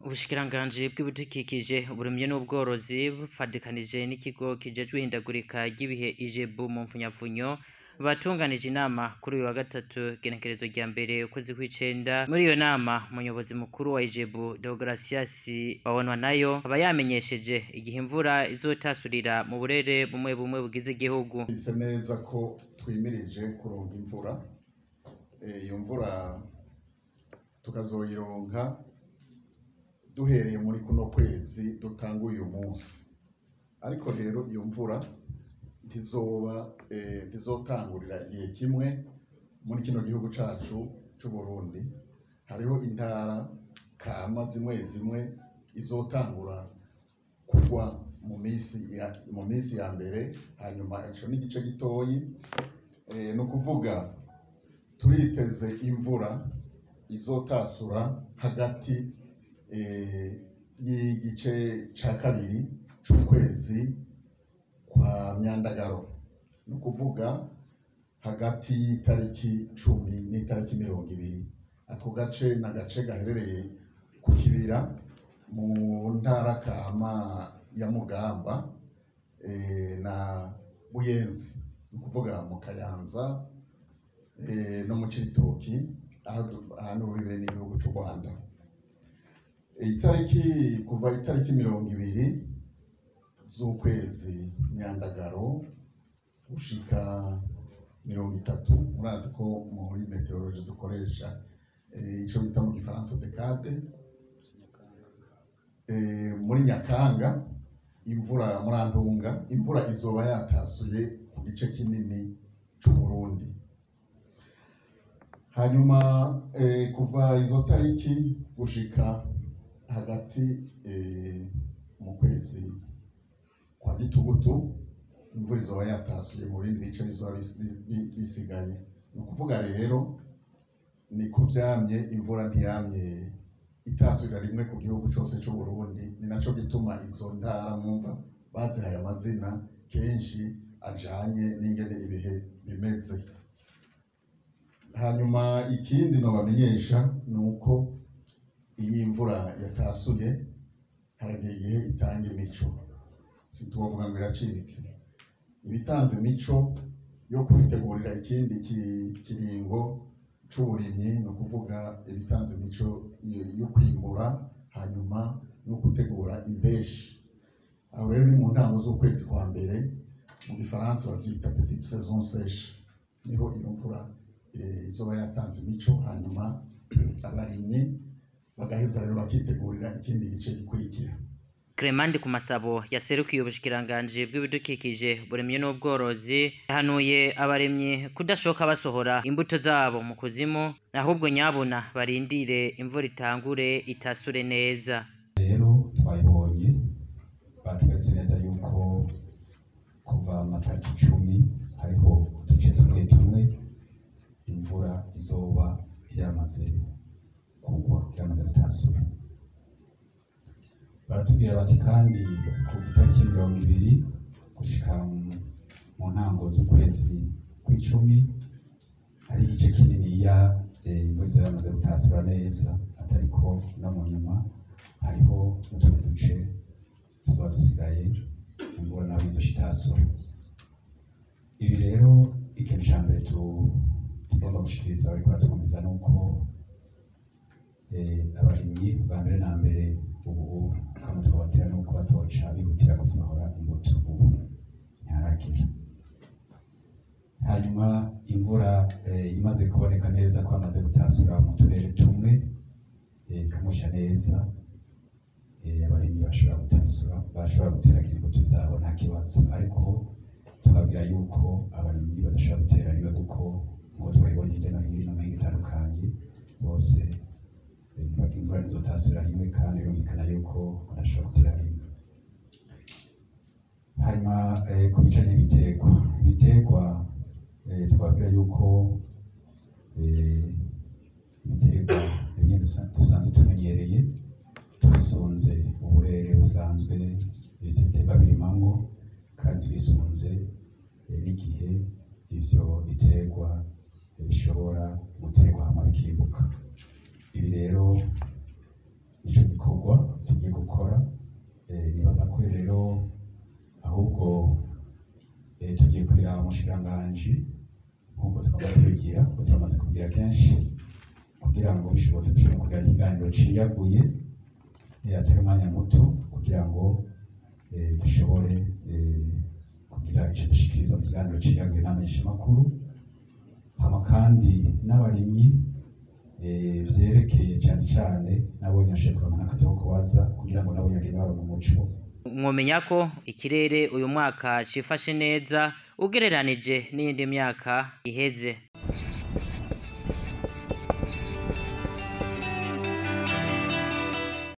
ubushikiranganji bw'ibidukikije uburimyi n'ubworozi bufadikanije n'ikigo kijejwe ihindagurika ry'ibihe ijebu mu mfunyapfunyo batunganije inama kuri uyu wa gatatu igenekerezo rya mbere ukwezi kw'icenda muri iyo nama umuyobozi mukuru wa ijebu deogratias babonwa nayo aba yamenyesheje igihe imvura izotasurira mu burere bumwe bumwe bugize igihugu bise neza ko twimirije kuronka imvura Eh, iyo mvura tukazoyironka duhereye muri kuno kwezi dutanga uyu munsi ariko rero iyo mvura ntizoba eh, ntizotangurira igihe kimwe muri kino gihugu cacu c'u Burundi hariho intara kama zimwe zimwe izotangura kugwa mu minsi ya, mu minsi ya mbere hanyuma ico n'igice gitoyi eh, ni ukuvuga turiteze imvura izotasura hagati eh, y'igice ca kabiri c'ukwezi kwa myandagaro ni ukuvuga hagati y'itariki cumi n'itariki mirongo ibiri ako gace ni agace gaherereye ku kibira mu ntara kama ya mugamba eh, na buyenzi ni ukuvuga mu kayanza eh, no mu cibitoki ahantu ruribe n'igihugu c'u rwanda itariki kuva itariki mirongo ibiri z'ukwezi nyandagaro gushika mirongo itatu murazi ko muri meteorologi dukoresha eh, ico bita mu gifaransa decade eh, muri nyakanga imvura murantunga imvura izoba yatasuye ku gice kinini c'uburundi hanyuma eh, kuva izo tariki gushika hagati eh, mu kwezi kwa gitugutu imvura izoba yatasuye mu bindi bice bizoba bis- bi- bi- bisigaye ni ukuvuga rero ni ko vyamye imvura ntiyamye itasurira rimwe ku gihugu cose c'u Burundi ni naco gituma izo ntara mwumva bazihaye amazina kenshi ajanye n'ingene ibihe bimeze hanyuma ikindi nobamenyesha ni uko iyi imvura yatasuye haragiye igihe itanga imico situbavuga ngo iracitse ibitanze imico yo kwitegurira ikindi ki- kiringo c'uburimyi ni ukuvuga ibitanze imico yo- yo kwimbura hanyuma no gutegura imbeshi aho rero ni mu ntango z'ukwezi kwa mbere mu gifaransa bavyita petite saison sèche niho iyo mvura eh, izoba yatanze imico hanyuma abarimyi bagaheza rero bakitegurira ikindi gice gikurikira Clement ku masabo yaserukiye ubushikiranganji bw'ibidukikije uburimyi n'ubworozi yahanuye abarimyi kudashoka basohora imbuto zabo mu kuzimu ahubwo nyabuna barindire imvura itangure itasure neza rero twayibonye batweretse neza yuko kuva amatariki icumi hariho uduce tumwe tumwe imvura izoba yamaze kugwa yamaze gutasura baratubwira bati kandi kuva itariki mirongo ibiri gushika mu- mu ntango z'ukwezi kw'icumi hari igice kininiya eh, imvura izoba yamaze gutasura neza atariko no mu nyuma hariho n'utundi duce tuzoba dusigaye imvura nayo izoca itasura ibi rero ikintu ca mbere tu- tugomba gushikiriza bariko baradukomeza ni uko eh, abarimyi bwa mbere na mbere ubu kama twabatera ni uko batoca bihutira gusohora imbuto ubu ntiharagira hanyuma imvura eh, imaze kuboneka neza ko amaze gutasura mu turere tumwe eh, ikamusha neza eh, abarimyi bashobora gutasura bashobora guteragira imbuto zabo nta kibazo ariko tubabwira yuko abarimyi badashobora gutera rimwe kuko nk'uko twabibonye hirya no hino mu mihingo itandukanye bose eh, ntibagira imvura ntizotasura rimwe kandi birumvikana yuko badashobora gutera rimwe hanyuma eh, ku bijanye n'ibiterwa ibiterwa eh, twabwira yuko eh, ibiterwa bimwe dusa- dusanzwe tumenyereye twisunze uburere busanzwe ibiti biterwa birimamwo kandi twisunze eh, n'igihe ivyo biterwa eh, bishobora guterwa hama bikimbuka ibi rero ico gikorwa tugiye gukora Eh, nibaza ko rero ahubwo eh, tugiye kurira umushikiranganji nk'uko twaba tubigira kuko turamaze kugira kenshi kugira ngo bishobotse dushobore kugira ikiganiro ciyaguye eh, atari umwanya muto kugira ngo eh, dushobore eh, kugira ico dushikiriza mu kiganiro ciyaguye n'amenyeshamakuru hama kandi n'abarimyi eh, vyerekeye cane cane nabo nyashe kuronka n'akajya ko kubaza kugira ngo nabo nyage baronke umuco mwomenya ko ikirere uyu mwaka cifashe neza ugereranije n'iyindi myaka iheze